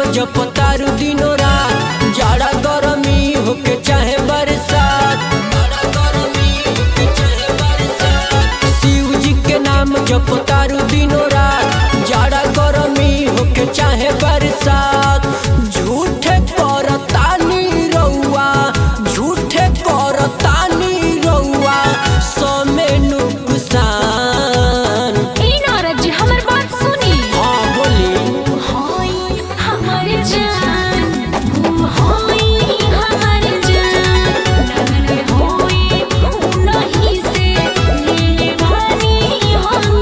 जपतारू दिनो रात जाड़ा गरमी होके चाहे बरसात जाड़ा गरमी होके चाहे बरसात शिव जी के नाम जपतारू दिनो रात जाड़ा गरमी होके चाहे बरसात झूठे करतानी रउआ झूठे करतानी रउआ समे नुकसान ई नारद जी हमर बात सुनी हाँ बोली होई हमर जान होई हमर जान लगन होई नहीं से ले बानी हम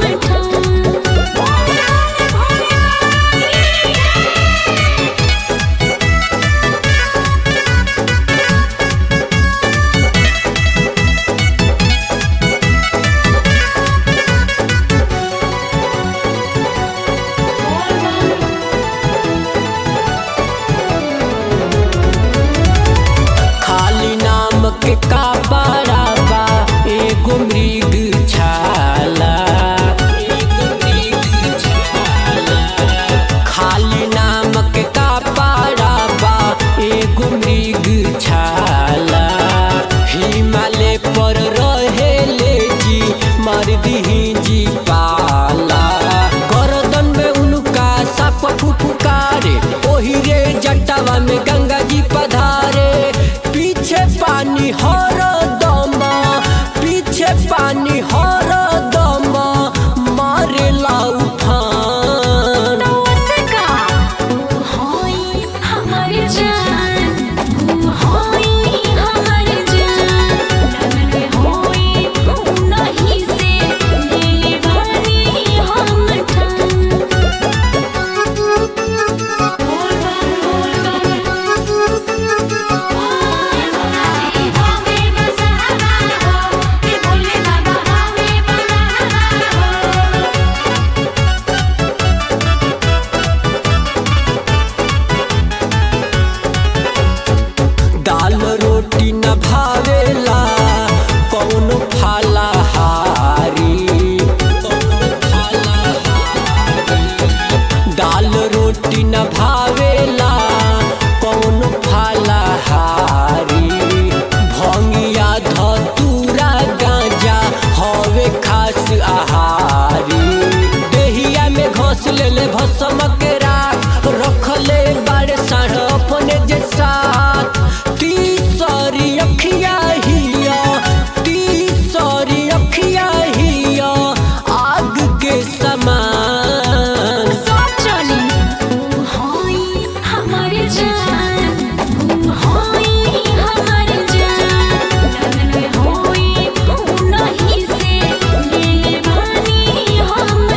खाली नाम के का बा एगो मृग छाला एगो मृग छाला खाली नाम के का बा एगो मृग छाला हिमालय पर रहेले जी मार दीही जी पाला गर्दन में उनका साप फुफुकारे ओही रे जटावा में गंगा जी पधारे पीछे पानी हर दम पीछे पानी हर दम मारे लाउ फान नमस्का होई हमर जान होई हमर जान लगन होई नहीं से ले बानी हम दाल रोटी न भावेला कौनो फालाहारी दाल रोटी न भावेला कौनो फालाहारी भंगिया धतूरा गांजा हवे खास आहारी देहिया में घोस लेले भसम के राख रखले बाड़े साढ़ अपने जे साथ तीसरी अखिया हिया तीसरी अखिया हिया आग के समान सोचनी होई हमर जान होई हमर जान लगन होई नहीं से ले बानी हम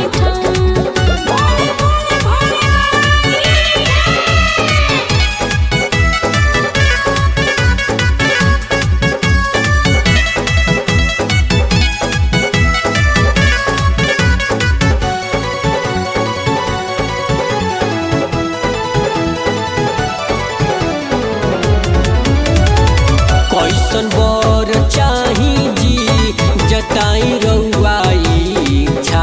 कैसन बर चाही जी जताई रउआ इच्छा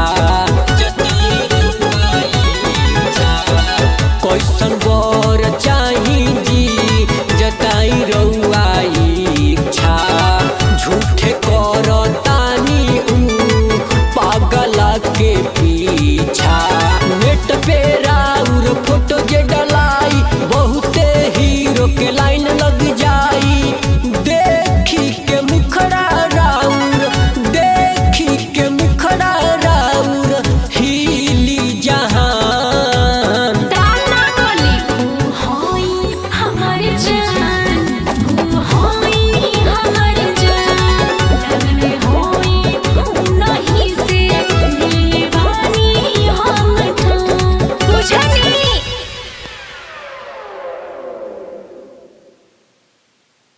कैसन बर चाही जी जताई रउआ इच्छा झूठे करतानी ऊ पागला के पीछा नेट पे राउर फोटो जे डल